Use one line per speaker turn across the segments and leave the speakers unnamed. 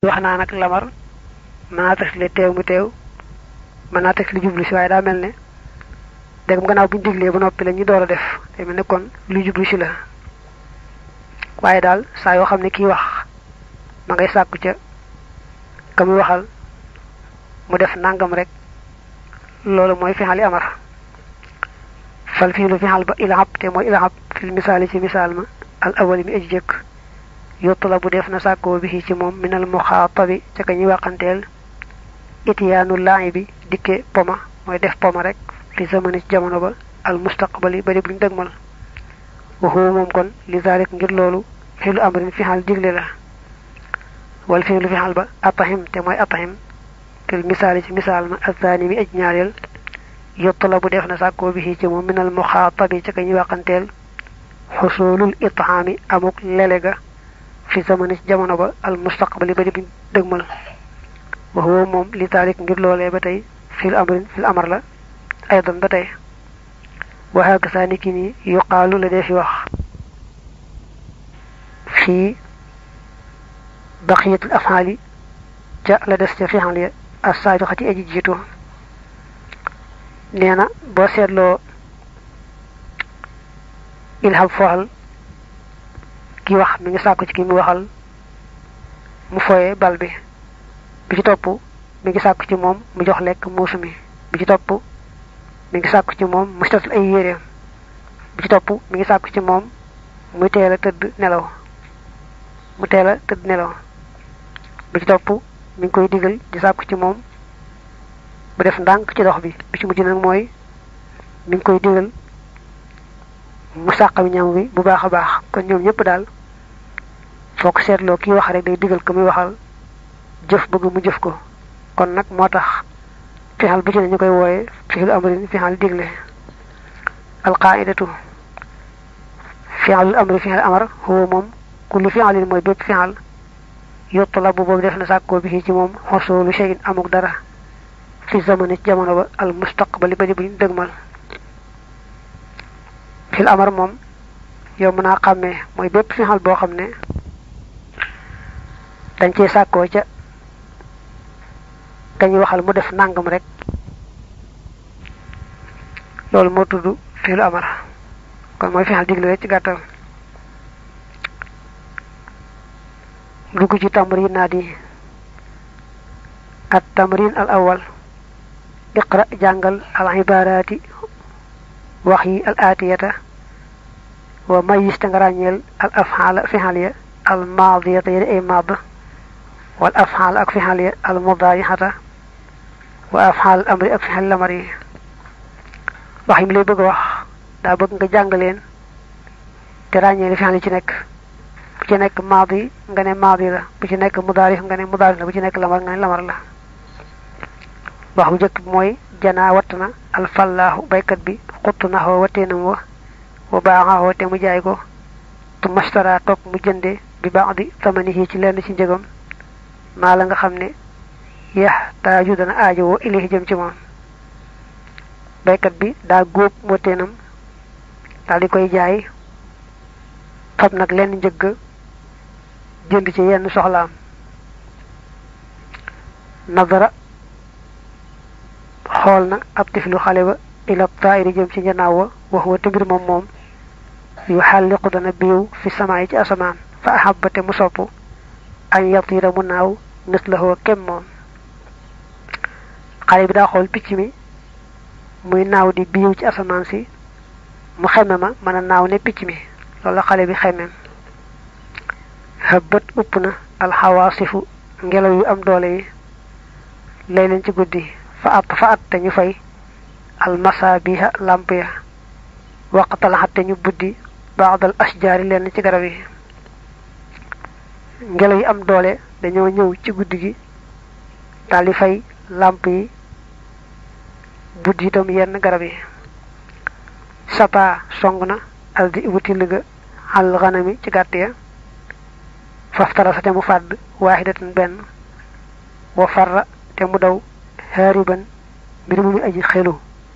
wax naa nag lamar mën naa tax li teew mu teew mën naa tax li jublu si waaye daa mel ne dégg gannaaw bu ñu diglee ba noppi la ñu door a def te mel ne kon lu jublu si la waaye daal saa yoo xam ne kii wax ma ngay sàkku ca ka muy waxal mu def nangam rek loolu mooy fixali amar fal fii lu fixal ba ilahab te mooy ilahab fil misaali ci misaal ma al awali mi aji jëkk yottula bu def na sàkkoo bi ci moom minal muxaatabi ca ka ñuy waxanteel itiyaanu laay bi dikke poma mooy def poma rek fi zamani ci jamono ba al mustaqbali bari buñ dëgmal waxu moom kon li zalik ngir loolu fiilu amrin fixal digle la wal fiilu fixal ba atahim te mooy atahim fil misaali ci misaal ma azani mi aj ñaareel yottula bu def na sàkkoo bi ci moom minal muxaatabi ca ka ñuy waxanteel xusulul itaami amuk lelega fi zamani ci jamono ba al mustaqbali ba di buñ dëgmal wax woo moom li taalik ngir loolee ba tey fil amrin fil amar la aydan ba tey waxaaka saa ni ki nii yuqaalu la dee fi wax fii baqiyatul afaali ca la des ca fixal ya as-saabiqati aji jiitu nee na boo seetloo ilham fooxal ki wax mi ngi sàkku ci ki mu waxal mu foye bal bi bi ci topp mi ngi sàkku ci moom mu jox lekk muusu mi bi ci topp mi ngi sàkku ci moom mu setal ay yéreem bi ci topp mi ngi sàkku ci moom muy teel a tëdd nelaw mu teel a tëdd nelaw bi ci topp mi ngi koy digal di sàkku ci moom mu def ndànk ci dox bi bi ci mujj nag mooy mi ngi koy digal mu sàqami ñam wi bu baax a baax kon ñoom ñëpp daal foo ko seetloo kii wax rek day digal ko muy waxal jëf bëgg mu jëf ko kon nag moo tax fixal bu ci ne ñu koy wooye fixil amrin fixal digle alqaidatu fixalul amri fixal amar huwa moom kullu fixalin mooy bépp fixal yuttalabu boobu def na sàkkoo bi ci moom xosolu shay'in amuk dara fi zamani ci jamono ba al mustaqbali ba di buñ dëgmal fil amar moom yow mën naa xàmmee mooy bépp fixal boo xam ne dañ cee sàkkoo ca dañuy waxal mu def nangam rek loolu moo tudd fiilu amar kon mooy fixal digle rek ci gàttal dugg ci tamrin naa di at tamrin al awal iqra jàngal al ibaraati wax yi al aatiyata wa mayis te nga ràññeel al afxaala fixal ya al maadiyata ya di ay maad wal afxaal ak fixal ya al mudaarixata wa afxaal amri ak fixal lamar yi wax yi mu lay bëgg a wax daa bëgg nga jàng leen te ràññee li fixal yi ci nekk bu ci nekk maadi nga ne maadi la bu ci nekk mudaarix nga ne mudaarix la bu ci nekk lamar nga ne lamar la wax bu njëkk bi mooy janaa watt na alfallaahu baykat bi xuttu naxoo wateenam wa wa baaxaxoo te mu jaay ko tu mastara topp mu jënde bi baax di tamanihi ci lenn ci njëgam maa la nga xam ne yax taaju dana aajo woo ilahi jëm ci moom baykat bi daa góob wateenam daal di koy jaay fab nag lenn njëgg jënd ci yenn soxlaam nadara xool na ab tiflu xale ba ila taayiri jëm ci njanaaw wa wax wa te mbir moom moom yu xàlliqu dana biiw fi samaay ci asamaan fa ahabba te mu sopp an yatira mu naaw nës la xoo kem moom xale bi daa xool picc mi muy naaw di biiw ci asamaan si mu xeme ma mën a naaw ne picc mi loolu la xale bi xemem xëbbat upp na alxawaasifu ngelaw yu am doole yi lay leen ci guddi fa at fa at te ñu fay almasaabiha làmp ya waqtalaxat te ñu buddi baadal asjaari lenn ci garab yi ngelaw yi am doole dañoo ñëw ci guddi gi daldi fay làmp yi buddi itam yenn garab yi sapa song na aldi wuti liga al xanami ci gàtt ya faftara sa te mu fàdd waaxidatan benn wa farra te mu daw xaariban mbir mu muy aji xelu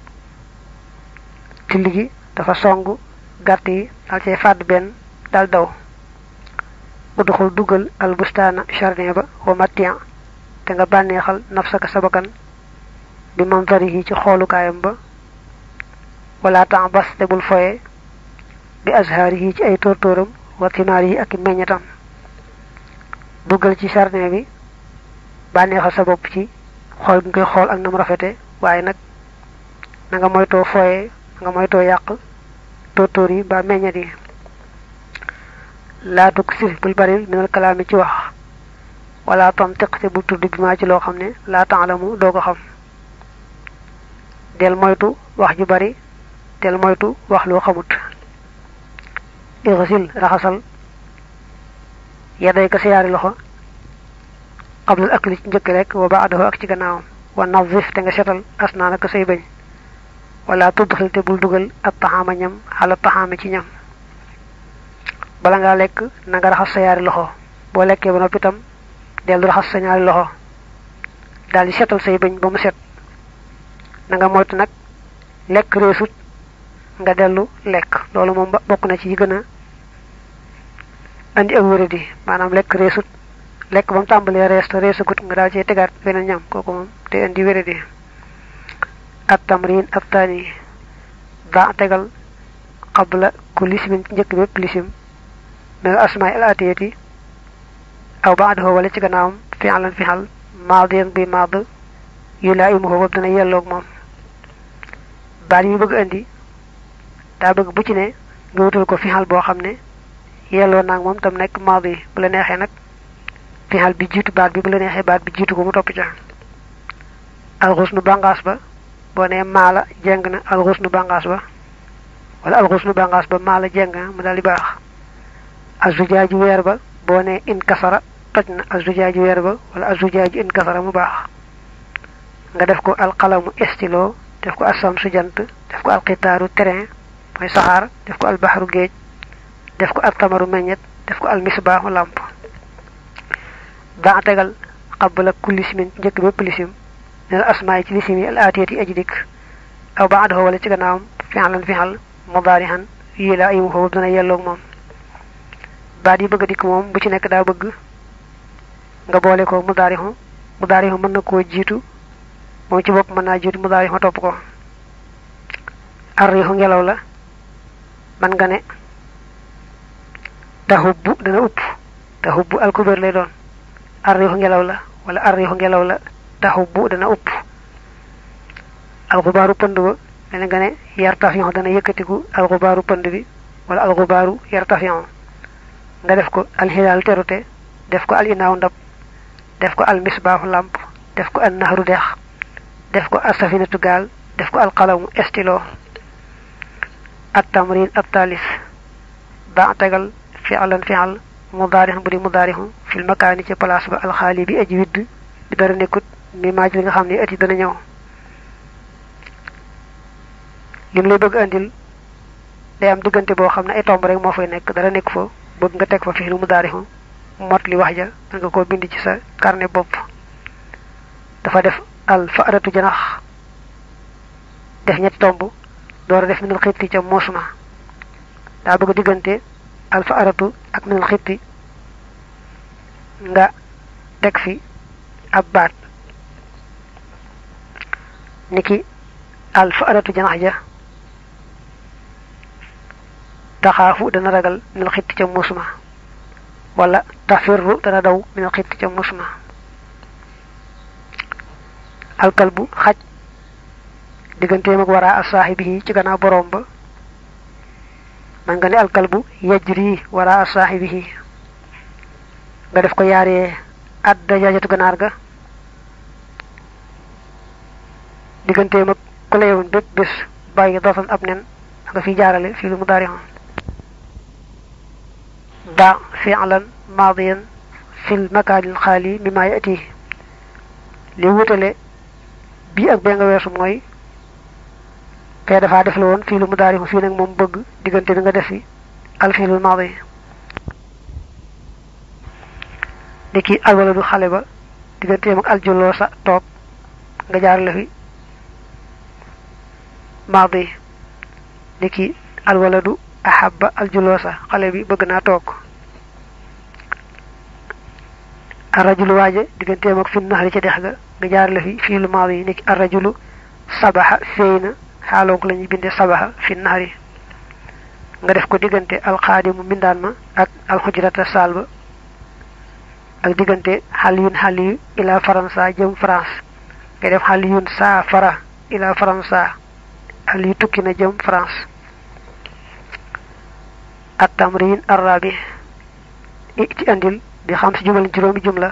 till gi dafa song gàtt yi dal cay fàdd benn dal daw udxul dugal al bustaana jardin ba wa matian te nga bànneexal nafsaka sa bakkan bi manzarihi ci xoolukaayam ba wala temps bas te bul foye bi azhaarihi ci ay tóortóoram wa timaarihi ak meññetam duggal ci jardin bi bànneexal sa bopp ci xool bi nga koy xool ak nam rafete waaye nag na nga moytoo foye na nga moytoo yàq tóortóor yi ba meññet yi laa tukk sir bul baril minal kalaami ci wax wala tantiq te bul tudd bi maa ci loo xam ne laa taalamu doo ko xam del moytu wax ju bari del moytu wax loo xamut irsil raxasal yaday ka sa yaari loxo qablal akli ci njëkk rek wa baadahu ak ci gannaawam wa nazif te nga setal asnaanaka say bañ wala tudxil te bul dugal ak taxaama ñam xala taxaama ci ñam bala ngaa lekk na nga raxas sa yaari loxo boo lekkee ba noppi itam dellu raxas sa ñaari loxo daal di setal say bañ ba mu set na nga moytu nag lekk reesut nga dellu lekk loolu moom bokk na ci yi gën a andi ak wéradi maanaam lekk reesut lekk ba mu tàmbalee rees te reesagut nga daal cee tegaat beneen ñam kooku moom te andi wéradi at tamrin ak taani daa tegal qabla ku lisimin njëkk bépp lisim mel asmaay al atiyati aw baadahu wala ci gannaawam fi'lan fi'al maadiyan bi maad yu laa imuhu boobu dana yelloog moom baat yi bëgg andi daa bëgg bu ci ne nga wutal ko fi'al boo xam ne yelloo naag moom tam nekk maadi bu la neexee nag fi'al bi jiitu baat bi bu la neexee baat bi jiitu ko mu topp ca alxusnu bàngaas ba boo nee maala jeng na alxusnu bàngaas ba wala alxusnu bàngaas ba maala jeng na mu daal di baax azujaaju weer ba boo nee in kasara toj na azujaaju weer ba wala azujaaju in kasara mu baax nga def ko alqalamu estilo def ko assamsu jant def ko alxitaaru terrain mooy saxaar def ko albaxaru géej def ko altamaru meññet def ko almisbaaxu làmp daa tegal qabla kulli simin njëkk bépp lisim ne la asmaa yi ci lisim yi al aatiyati yi aji dikk aw baadahu wala ci gannaawam fi'lan fi'al mudaarihan yii laa yimu foofu dana yelloog moom baat yi bëgg a dikk moom bu ci nekk daa bëgg nga boole ko mudaarihu mudaarihu mën na koo jiitu moom ci bopp mën naa jiitu mudaarihu topp ko arriixu ngelaw la man nga ne taxubbu dana upp taxubbu alkubeer lay doon arriixu ngelaw la wala arriixu ngelaw la taxubbu dana upp alxubaaru pënd ba mel nga ne yartafion dana yëkkatiku alxubaaru pënd bi wala alxubaaru yartafion nga def ko alxilaal terute def ko al inaaw ndab def ko al misbaaxu làmp def ko al naxaru dex def ko al safinatu gaal def ko al qalamu estilo at tamrin at taalis ba tegal fi'lan fi'al mudaarix bu di mudaarixu fil makaani ci place ba alxaali bi aji widd bi dara nekkut mi maaj li nga xam ne at yi dana ñëw lim lay bëgg andil day am diggante boo xam ne ay tomb rek moo fay nekk dara nekk fa bëgg nga teg fa fi lu mudaarixu mot li wax ja da nga koo bind ci sa carnet bopp dafa def al faaratu janax def ñetti tomb door a def minal xitti ca muusma daa bëgg diggante al faaratu ak minal xitti nga teg fi ab baat niki al faaratu janax ja taxaafu dana ragal minal xitti ca muusma wala tafirru dana daw minal xitti ca muusma alkalbu xaj digganteem ak waraa asaaxibi ci gannaaw boroom ba man nga ne alkalbu yajri waraa asaaxibi nga def ko yaaree at dajaajatu ganaar ga digganteem ak ku la yewoon bépp bés bàyyi dootan ab nen nga fi jaarale fii lu mu daari daa fi'lan maadiyan fil makaanil xaali mimma yati li wutale bii ak bee nga weesu mooy kay dafaa def la woon fii lu mu daari fii nag moom bëgg diggante bi nga def fi alfiilul maadi ni ki alwaladu xale ba digganteem ak aljuloo sa toog nga jaar la fi maadi ni ki alwaladu ahabba aljuloo sa xale bi bëgg naa toog arrajulu waaje digganteem ak fi naxari ca dex ga nga jaar la fi fii lu maadi yi nekk arrajulu sabaxa feey na xaaloo ko la ñuy bindee sabaxa fi naxari nga def ko diggante alxaadimu mbindaan ma ak alxujrata saal ba ak diggante xaliyun xaliyu ila faransa jëm France nga def xaliyun saa fara ila faransa xaliyu tukki na jëm France at tamrin arrabi ci andil bi xam si jumal juróomi jumla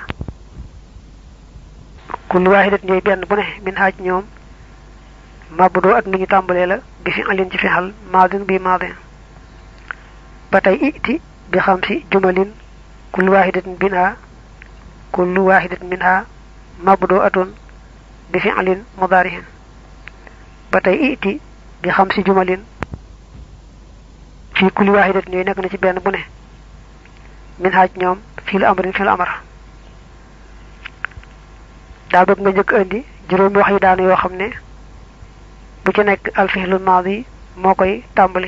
kullu waaxidat ñooy benn bu ne min haaj ñoom mabdoo ak ni ñu tàmbalee la bi fi alin ci fexal maadin bi maadin ba tey iti bi xam si jumalin kullu waaxidatin minha kullu waaxidatin minha mabdoo atun bi fi alin mudaarihin ba tey iti bi xam si jumalin fii kulli waaxidatin yooyu nekk na ci benn bu ne min haaj ñoom fii lu amrin fii lu amar daa bëgg nga njëkk indi juróomi wax yi daanu yoo xam ne bu ci nekk alfihlu maadi moo koy tàmbali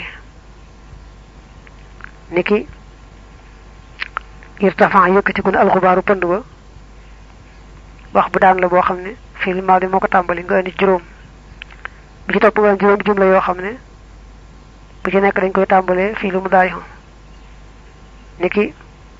niki irtafan yëkkatiku ne alxubaaru pënd ba wax bu daan la boo xam ne fihlu maadi moo ko tàmbali nga indi juróom bu ci topp nga indi juróom jumla yoo xam ne bu ci nekk dañ koy tàmbalee fihlu mudaari niki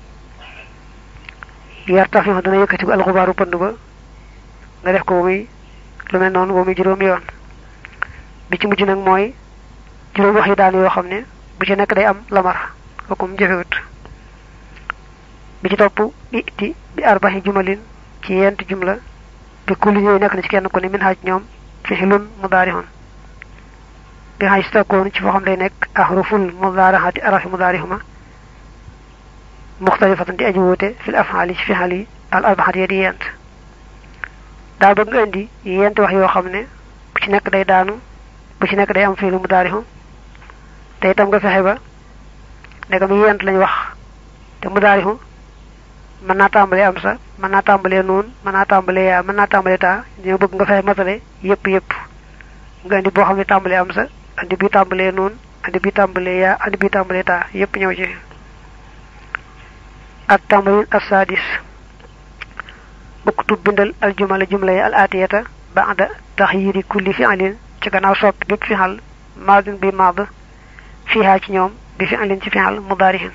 yartafihu dana yëkkatiku alxubaaru pënd ba nga def ko ba muy lu mel noonu ba muy juróom yoon bi ci mujj nag mooy juróom wax yi daan yoo xam ne bu ci nekk day am lamar kooku mu jëfewut bi ci topp iti bi arbaxi jumalin ci yent jumla bi kulli yooyu nekk na ci kenn ku ne min xaaj ñoom fixilun mudaarihun bi xaaj stakoon ci foo xam day nekk ahruful mudaaraxati arafi mudaarihuma muxtalifatan di aji wuute fil afxaali ci fixal yi al arbaxat ya di yent daa bëgg nga indi yent wax yoo xam ne bu ci nekk day daanu bu ci nekk day am fiilu mudaarixu te itam nga fexe ba ndegam yent lañ wax te mudaarixu mën naa tàmbalee am sa mën naa tàmbalee nuun mën naa tàmbalee yaa mën naa tàmbalee taa ñoo bëgg nga fexe matale yëpp yëpp nga indi boo xam ne tàmbalee am sa andi bi tàmbalee nuun andi bi tàmbalee yaa andi bi tàmbalee taa yëpp ñëw ci at tamarin assadis uktub bindal al jumala jumla yi al atiyata ba'da taxyiri kulli fi'lin ci gannaaw soppi bépp fi'al maadin bi maad fiha ci ñoom bi fi'lin ci fi'al mudaarihin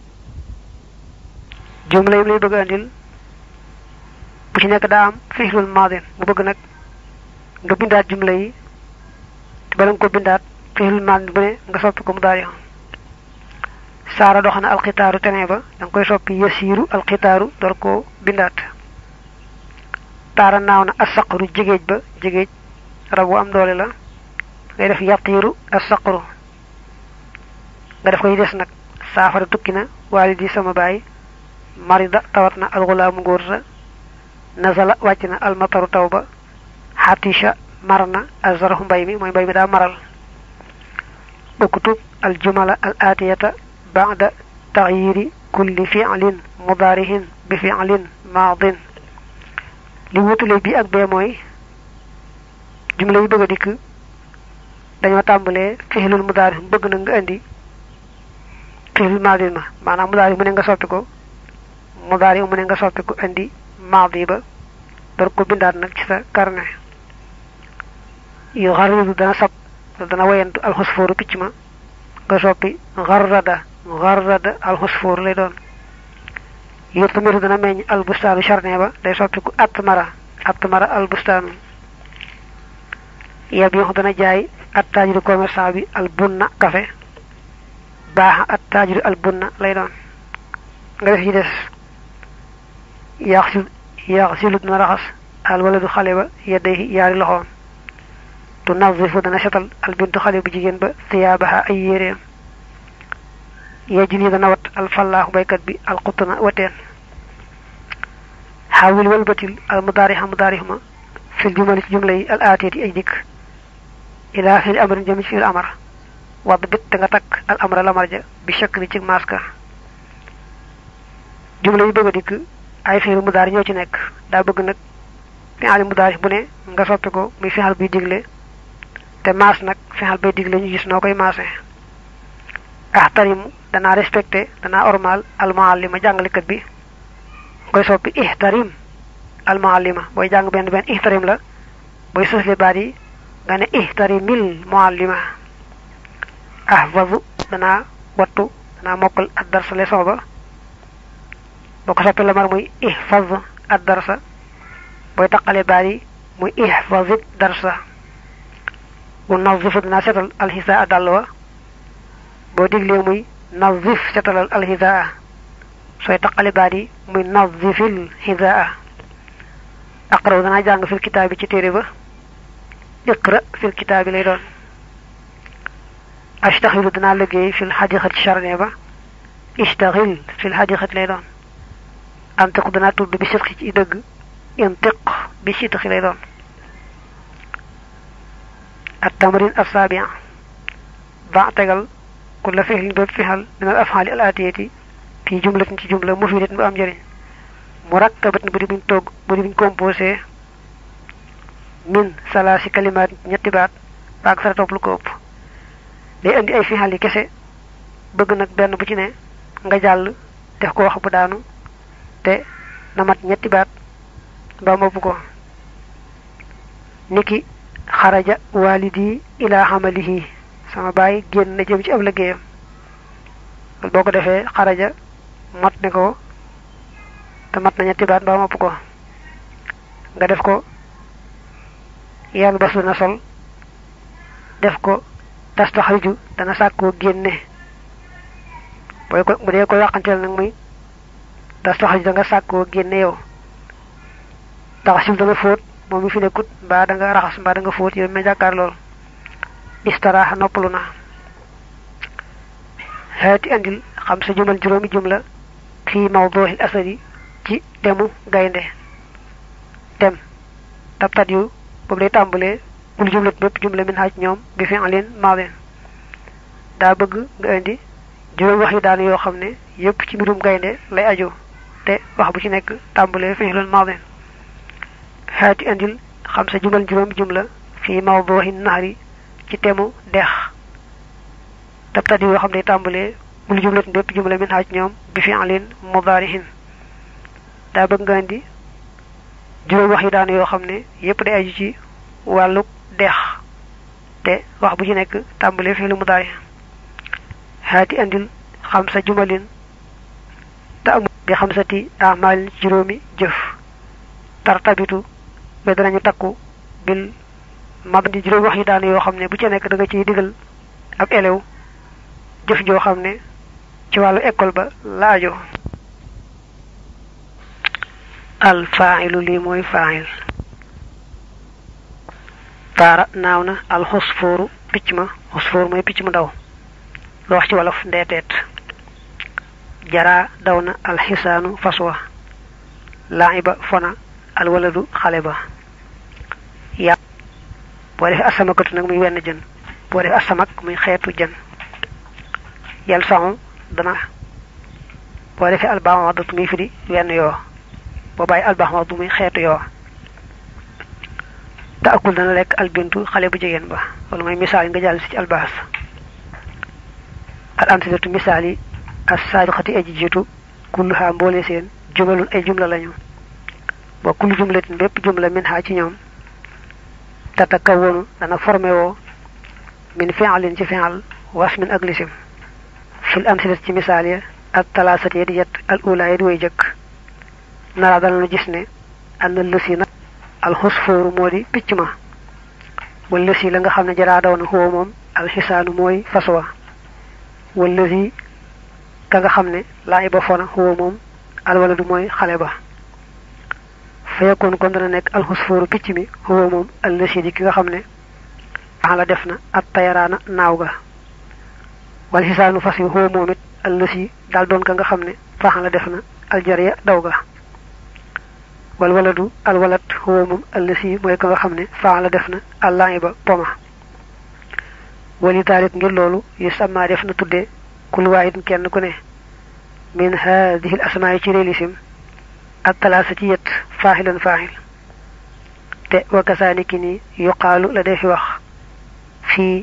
jumla yi lay bëgg andil bu ci nekk daa am fi'lul maadin mu bëgg nag nga bindaat jumla yi te bala nga ko bindaat fi'lul maadin bu ne nga soppi ko mudaarihin saara dox na alxitaaru tenee ba da nga koy soppi yasiiru alxitaaru door koo bindaat taara naaw na asaqru jigéej ba jigéej rab wu am doole la ngay def yatiiru asaqru nga def koy des nag saafara tukki na waalidi sama baay marida tawat na alxulaamu ngóor sa nazala wàcc na almataru taw ba xatisha mar na azaraxu mbay mi mooy mbay mi daa maral uktub aljumala al atiyata ba'da taxyiri kulli fi'lin mudaarihin bi fi'lin maadin li wutule bi ak bee mooy jumla yi bëgg a dikk dañoo tàmbalee fixilul mudaari bëgg na nga indi fixilul maadin ma maanaam mudaari mu ne nga soppi ko mudaari mu ne nga soppi ko indi maadi ba door ko bindaat nag ci sa carnet yu xaridu dana sab dana wayantu alxusfooru picc ma nga soppi xarrada xarrada alxusfoor lay doon yurtamiru dana meññ albustaanu charne ba day soppiku atmara atmara albustaanu yeb yoxu dana jaay attaajiru commerçant bi albunna café baaxa attaajiru albunna lay doon nga def ci des yaax si yaax silu dana raxas alwaladu xale ba yedday yaari loxoom tu nazifu dana setal albintu xale bu jigéen ba thiyaabaha ay yéreem yejjun yi dana wat alfallaahu baykat bi alxutna wateen xaawil walbatil al mudaarixa mudaarixuma fil jumali ci jumla yi al aatiyati ay dikk ilaa fil amrin jëm ci fil amar wadd bit te nga takk al amra lamar ja bi shakk bi ci maaska jumla yi bëgg a dikk ay fiil mudaari ñoo ci nekk daa bëgg nag fi'al mudaari bu ne nga soppi ko muy fi'al buy digle te maas nag fi'al bay digle ñu gis noo koy maase ahtarimu danaa respecté danaa ormal almuallima jàngalekat bi koy soppi ihtarim al muallima booy jàng benn benn ihtarim la booy sësle baat yi nga ne ihtarimil muallima ahfazu danaa wattu danaa mokkal ad darsa leçon ba boo ko soppi la mar muy ihfaz ad darsa booy taqale baat yi muy ihfazit darsa bu nazifu dinaa setal alxisaa dàll wa boo diglee muy nazif setalal alxisaa sooy taqale baat yi muy nazifil xisaa aqraw danaa jàng fil kitaabi ci téere ba iqra fil kitaabi lay doon ashtaxilu dinaa liggéey fil xadiqat ci charne ba ishtaxil fil xadiqat lay doon antiq dinaa tudd bi sidqi ci dëgg intiq bi sidqi lay doon at tamrin assabia ba tegal kulla fi'lin bépp fixal min al afxaali al atiyati fii jumlatin ci jumla mufidatin bu am njëriñ murakkabatin bu di buñ togg bu di buñ composé min salaasi kalimaat ñetti baat baag sara topp lu ko ëpp day indi ay fixal yi kese bëgg nag benn bu ci ne nga jàll def ko wax bu daanu te na mat ñetti baat mbaa mopp ko niki xaraja walidi ila xamalihi sama baay génn na jëm ci ab liggéeyam loolu boo ko defee xaraja mat ne ko te mat na ñetti baat mbaa mopp ko nga def ko yàlla bas dana sol def ko tastaxriju dana sàkkoo génne booy ko bu dee ko yàqanteel nag muy tastaxriju da nga sàkkoo génne yow taxasil dana fóot moom mi fi nekkut mbaa da nga raxas mbaa da nga fóot yow ma jàkkaar lool istaraaxa noppalu na xeeti andil xam sa jumal juróomi jumla fii mawduuxil asadi ci temu gaynde tem tabtat yu boobu day tàmbalee bul jumlat bépp jumla min xaaj ñoom bi fi alin maadin daa bëgg nga indi juróom wax yi daan yoo xam ne yépp ci mbirum gaynde lay aju te wax bu ci nekk tàmbalee fi alin maadin xeeti indil xam sa jumal juróom jumla fii mawduuxi naxari ci temu dex tabtat yoo xam ne tàmbalee bul jumlat bépp jumla min xaaj ñoom bi fi alin mudaarihin daa bëgg nga indi juróom wax yi daan yoo xam ne yépp day aju ci wàllu dex te wax bu ci nekk tàmbalee fi lu mu daay xaati andil xam sa jumalin te amul bi xam sa ti amal juróomi jëf tartabitu ba danañu takku bil mabdi juróom wax yi daan yoo xam ne bu ci nekk da nga ciy digal ab elew jëf joo xam ne ci wàllu école ba la ajo al faa'ilu lii mooy faa'il taara naaw na al xusfooru picc ma xusfoor mooy picc mu daw lu wax ci wolof ndeeteet jaraa daw na alxisaanu faswa laa'iba fona alwaladu xale ba ya boo defee asamakatu nag muy wenn jën boo defee asamak muy xeetu jën yal saxu dana boo defee albaamadatu muy firi wenn yoo boo bàyyi albaxma bu muy xeetu yoo te akul dana lekk albintu xale bu jigéen ba wala mooy misaal yi nga jàll si ci albaas al amsilatu misaal yi as saabiqati aji jiitu kulluha mboole seen jumalun ay jumla lañu wa kullu jumlatin bépp jumla min ha ci ñoom tatakawwanu dana formé woo min fi'lin ci fi'al wasmin ak lisim fil amsilati ci misaal ya ak talaasati ya di yet al ula ya di way jëkk nara dana nu gis ne am na lësi na alxusfooru moo di picc ma wala lësi la nga xam ne jaraa daw na xoo moom alxisaanu mooy faswa wala lësi ka nga xam ne laa iba fona xoo moom alwaladu mooy xale ba fayekoon kon dana nekk alxusfooru picc mi xoo moom allësi di ki nga xam ne la def na at tayaraana naaw ga wal xisaanu fas yi xoo moom it allësi daal doon ka nga xam ne la def na aljariya daw ga wal waladu al walad huwa moom allasi mooy ko nga xam ne faala def na àllaahi ba poma wali taalit ngir loolu yu sama def na tudde kul waahid kenn ku ne min haadihi l asmaa yi ci rélisim ak talaasa ci yet faaxilan faaxil te wakasaaniki ni yuqaalu la defi wax fii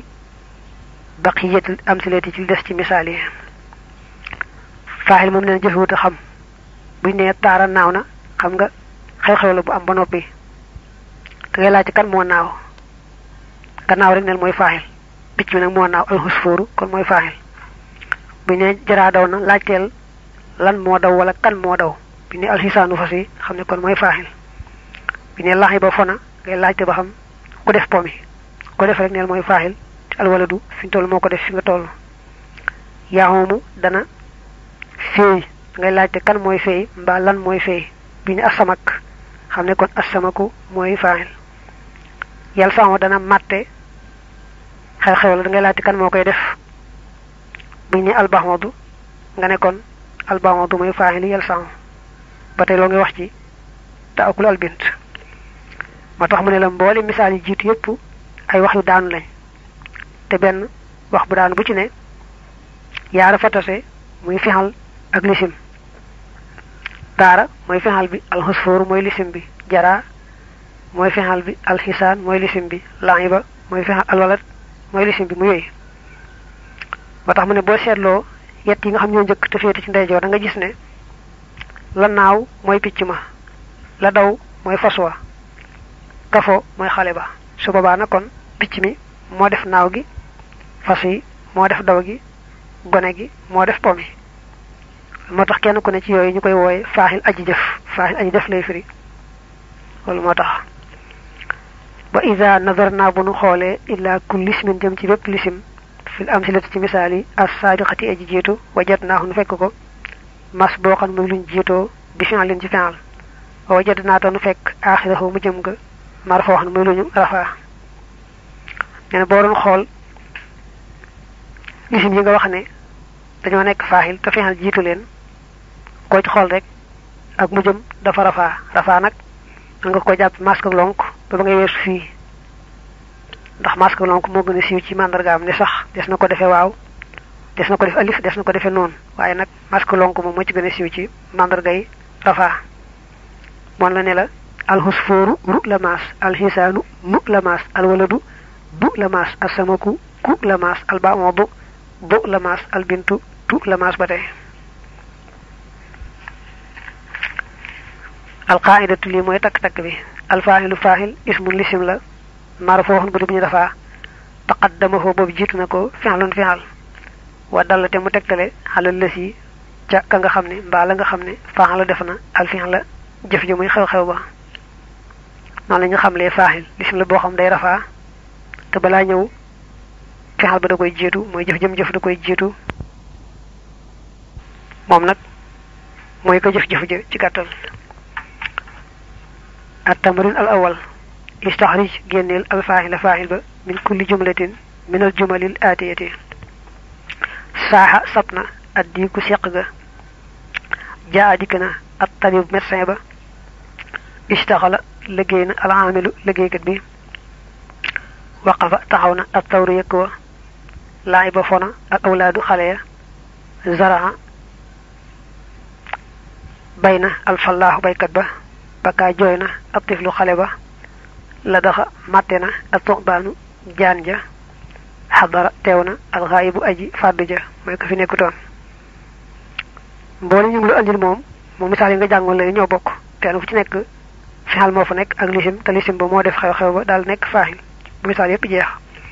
baqiyatil amsilati ci des ci misaal yi faaxil moom leen jëfewut a xam buñ nee taara naaw na xam nga xew-xew la bu am ba noppi da ngay laajte kan moo naaw gannaaw rek neel mooy faaxil picc mi nag moo naaw alxusfóoru kon mooy faaxil buñ nee jaraa daw na laajteel lan moo daw wala kan moo daw bi ne alxisaanu fas yi xam ne kon mooy faaxil bi ne lax yi ba fona ngay laajte ba xam ku def pomi ko def rek neel mooy faaxil alwaladu fi ñu toll moo ko def fi nga toll yaaxoomu dana feey ngay laajte kan mooy feey mbaa lan mooy feey bi ne asamak xam ne kon asamaku mooy faaxil yàlla sama dana màtte xew-xew la da ngay laajte kan moo koy def bi ne albaxmadu nga ne kon albaxmadu mooy faaxil yàlla sama ba tey loo ngi wax ci te akul albint moo tax mu ne la mboole misaal yi jiitu yépp ay wax yu daanu lañ te benn wax bu daanu bu ci ne yaara fa tase muy fixal ak lisim taara mooy fixal bi alxusfóoru mooy lisim bi jaraa mooy fixal bi alxisaan mooy lisim bi laiba mooy fixal alwalat mooy lisim bi mu yooyu moo tax mu ne boo seetloo yett yi nga xam ñoo njëkk te féete ci ndeyjoor da nga gis ne la naaw mooy picc ma la daw mooy fas wa kafo mooy xale ba su boobaa na kon picc mi moo def naaw gi fas yi moo def daw gi gone gi moo def po mi moo tax kenn ku ne ci yooyu ñu koy wooye faaxil aji jëf faaxil aji jëf lay firi loolu moo tax ba ida nazar naa bu nu xoolee illa kulli ismin jëm ci bépp lisim fil amsilati ci misaal yi as saabiqati aji jiitu wajat naahu nu fekk ko mas boo xam muy luñ jiitoo bi fi'lin ci fi'l wa wajat naa to nu fekk aaxirahu mu jëm nga marfoo xam muy luñu rafaa nee na boo doon xool lisim yi nga wax ne dañoo nekk faaxil te fi'l jiitu leen koo ci xool rek ak mu jëm dafa rafaa rafaa nag man nga ko jàpp masque lonk ba ba ngay weesu fii ndax masque lonk moo gën a siiw ci màndargaam ne sax des na ko defee waaw des na ko def alif des na ko defee noonu waaye nag masque lonk moom moo ci gën a siiw ci màndargay rafaa moon la ne la alxusfóoru ru la maas alxisaanu mu la maas alwaladu bu la maas asamaku ku la maas albamoodu bu la maas albintu tu la maas ba tey alqaidatu lii mooy takk-takk bi alfaaxilu faaxil ismun lisim la marfooxun bu di bu ñu dafaa taqaddamahu boobu jiitu na ko fi'lun fi'al wa dalla te mu tegtale xalal lës yi ca ka nga xam ne mbaa la nga xam ne faaxal la def na al fi'l la jëf ji muy xew-xew ba noonu la ñu xamlee faaxil lisim la boo xam day rafaa te balaa ñëw fi'al ba da koy jiitu mooy jëf jëm jëf da koy jiitu moom nag mooy ko jëf-jëf ja ci gàttal التمرين الأول استخرج جنيل الفاعل فاعل با من كل جملة من الجمل الآتية ساحة سبنا الديك سيقغا جاء ديكنا الطبيب مرسين با اشتغل لجينا العامل لجيكت بي وقف تحونا الثور يكوى لعب فنا الأولاد خليا زرع بين الفلاح بيكت با baka jooy na ab tiflu xale ba la daxa màtte na ak tuxbaanu jaan ja xadara teew na alxaayibu aji fàddu ja mooy ko fi nekkutoon mboole ñu ngi lu andil moom moom misaal yi nga jàngoon lay ñoo bokk kenn fu ci nekk fixal moo fa nekk ak lisim te lisim ba moo def xew-xew ba daal nekk faaxil bu misaal yépp jeex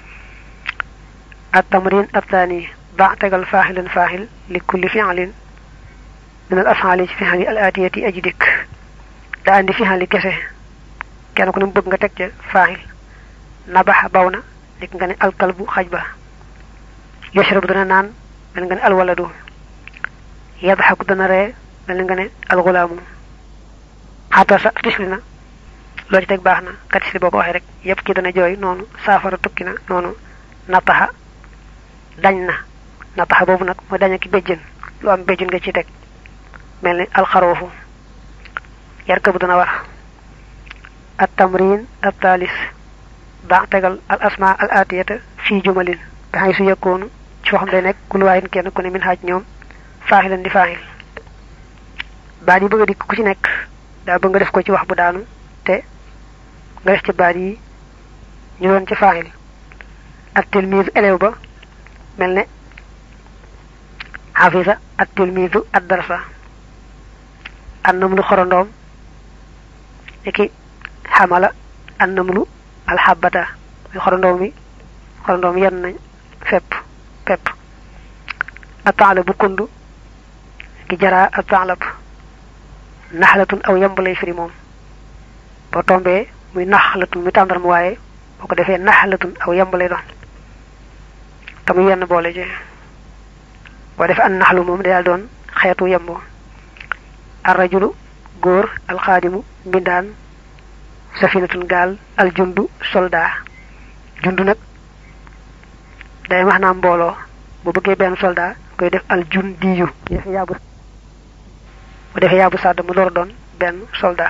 at tamrin attaani ba tegal faaxilan faaxil li kulli fi'lin min al af'ali ci fixal yi al aatiyati aji dikk daa andi fixali kese kenn ku ne mu bëgg nga teg ca faaxil nabaxa baw na nekk nga ne alkalbu xaj ba yashrabu dana naan mel nga ne alwaladu yadxaku dana ree mel nga ne alxulaamu xatasa tisli na loo ci teg baax na ka tisli boo ko waxee rek yépp ki dana jooy noonu saafara tukki na noonu nataxa dañ na nataxa boobu nag mooy dañ ki béjjën lu am béjjën nga ci teg mel ni alxaroofu yarkabu dana war at tamrin at taalis ba tegal al asma al atiyata fii jumalin nga xay su yëkkoonu ci foo xam day nekk ku luwaayin kenn ku ne min xaaj ñoom faaxilan di faaxil baat yi bëgg a dikk ku ci nekk daa bëgg nga def ko ci wax bu daanu te nga def ci baat yi ñu doon ci faaxil ak tilmiisu élève ba mel ne xafisa ak tilmiisu ad darsa annam lu xorondoom niki xamala annam lu alxabata muy xorondoom mi xorondoom yenn nañ fepp pepp ataala bu kundu ki jaraa ataalab naxlatun aw yamb lay firi moom boo tombee muy naxlatun muy tàndarma waaye boo ko defee naxlatun aw yamb lay doon te muy yenn boole ci boo defee an naxlu moom day daal doon xeetu yemb arrajulu góor alxaadimu mbindaan safinatun gaal aljundu soldat jundu nag day wax naa mbooloo bu bëggee benn soldat koy def aljundiyu bu defee yaabu bu defee yaabu sàdd mu door doon benn soldat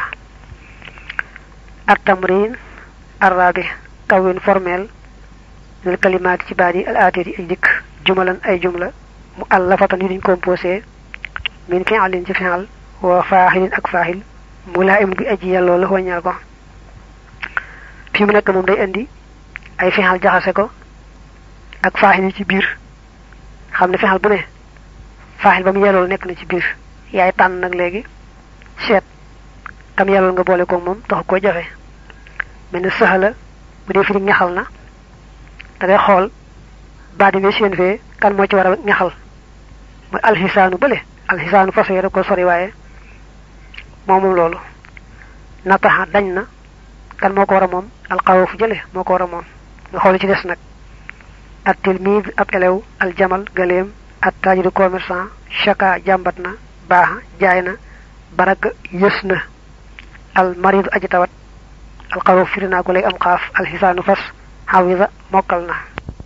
at tamrin arrabi kawin formel lil kalimaati ci baat yi al aatiri ay dikk jumalan ay jumla mu allafatan yu duñ composé min fi'lin ci fi'al wa faaxilin ak faaxil mu laa im bi aji yàlloo la waññal ko fi mu nekk moom day indi ay fi'al jaxase ko ak faaxil yi ci biir xam ne fi'al bu ne faaxil ba mu yellool nekk na ci biir yaay tànn nag léegi seet tam yellool nga boole ko moom taxu ko jafe mel ne saxala bu dee firi ñaxal na da ngay xool baat yi nga seen fee kan moo ci war a ñaxal mooy alxisaanu bële alxisaanu façon yi da ko sori waaye moom moom loolu nataxa dañ na kan moo ko war a moom alxawfu jële moo ko war a moom nga xool ci des nag at tilmid ab elew aljamal galeem at tajiru commerçant chaka jàmbat na baaxa jaay na baraka yës na al maridu aji tawat alxawfu firi naa ko léegi am xaaf alxisaanu fas xawida mokkal na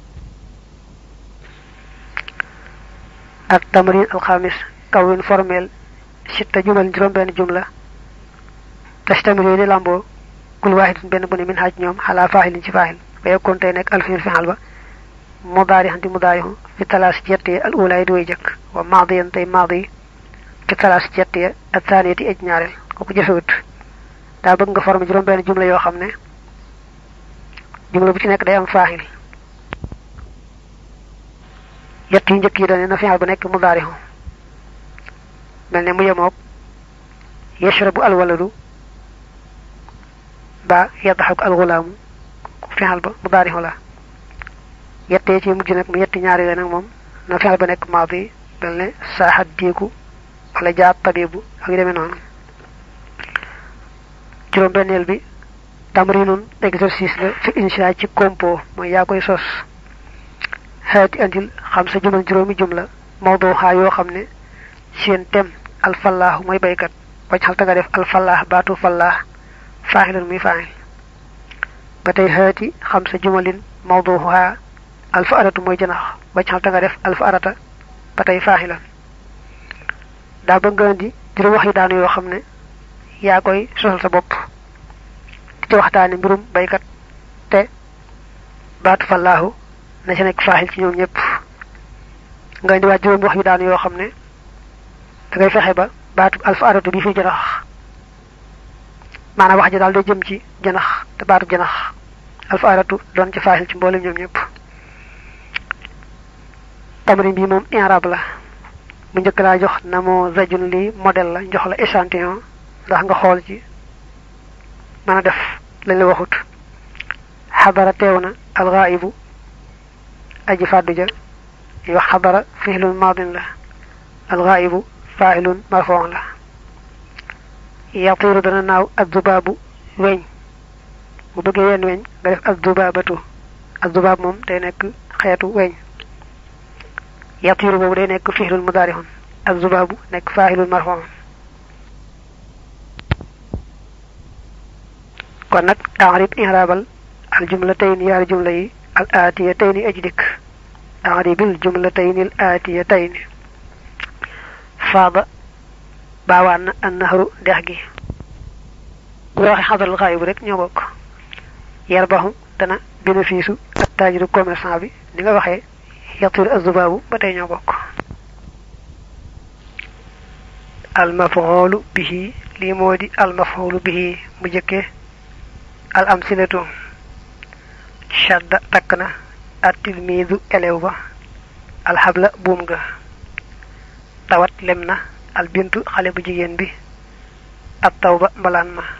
ak tamrin alxamis kawin formel sitta jumal juróom benn jumla tastamil yooyu di làmboo kul waaxidin benn bu ne min xaaj ñoom xalaa faaxilin ci faaxil ba yekkoon tey nekk alfiil fi xal ba mudaari xanti mudaarihu fi talaas ci yettee al ulaay di way jëkk wa maadiyan tey maadi fi talaas ci yettee ak taaniyati ej ñaareel kooku jëfewut daa bëgg nga formé juróom benn jumla yoo xam ne jumla bu ci nekk day am faaxil yett yu njëkk yi doone na fi'al bu nekk mudaarihu mel ne mu yemoog yashrabu alwaladu ba yadxaku alxulaamu fi'al ba mudaarihu la yettee ci mujj nag mu yetti ñaari la nag moom na fi'al ba nekk maadi mel ne saaxat diiku wala jaat tabibu ak yu demee noonu juróom benneel bi tamrinun exercice la fi insha ci compo mooy yaa koy sos xeeti andil xam sa jumal juróomi jumla mawdoo xaa yoo xam ne seen tem alfallaahu mooy baykat bañ xal nga def alfallaax baatu fallaax faaxilan muy faaxil ba tey xeeti xam sa jumalin mawdoo xaa alfa aratu mooy janax bañ xal nga def alfa arata ba tey faaxilan daa bëgg nga indi juróom wax yi daanu yoo xam ne yaa koy sosal sa bopp di ci waxtaane mbirum baykat te baatu fallaahu na ci nekk faaxil ci ñoom ñëpp nga indiwaat juróom wax yu daanu yoo xam ne da ngay fexe ba baatu alfa aratu bi fi janax maanaam wax ji daal day jëm ci janax te baatu janax alfa aratu doon ci faaxil ci mboolem ñoom ñëpp tamrin bi moom inrab la mu njëkk laa jox na moo zajun li modèle la jox la échantillon ndax nga xool ci mën a def lañ la waxut xadara teew na alxaayibu aji fàddu ja yi wax xadara fihlun maadin la alxaayibu faahilun marfoon la yatiiru dana naaw addubaabu weñ bu bëggee wenn weñ nga def addubaabatu addubaab moom day nekk xeetu weñ yatiiru boobu day nekk fihlun mudaarihun addubaabu nekk faahilun marfoon kon nag arib inraabal al jumlatayn yaari jumla yi al aatiyatayni aji dikk aribil jumlatayni al aatiyatayni faada baawaan na an nahru dex gi bu waxee xadaral xaayibu rek ñoo bokk yarbaxu dana bénéfice ak taajiru commerçant bi ni nga waxee yatiru azubaabu ba tey ñoo bokk al mafoolu bihi lii moo di al mafoolu bihi mu jëkkee al amsilatu shadda takk na at tilmiidu elew ba alxabla buum ga tawat lem na al bintu xale bu jigéen bi at taw ba mbalaan ma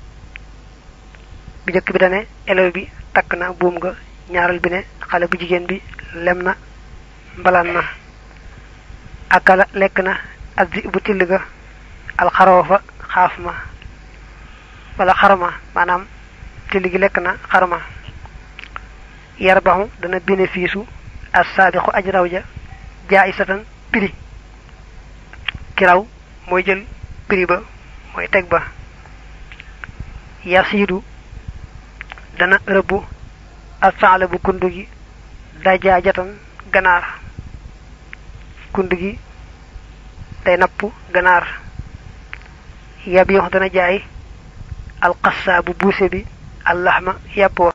bi njëkk bi dane élève bi takk na buum nga ñaaral bi ne xale bu jigéen bi lem na mbalaan ma akala lekk na addi bu till ga alxaroofa xaaf ma wala xarma maanaam till gi lekk na xarma yarbaxu dana bénéfice u as saabixu aj raw ja jaaisatan prix ki raw mooy jël prix ba mooy teg ba yasiidu dana rëbbu al faala bu kund gi dajaajatan ganaar kund gi day napp ganaar yabiix dana jaay alxassa bu buuse bi allaxma yàpp wa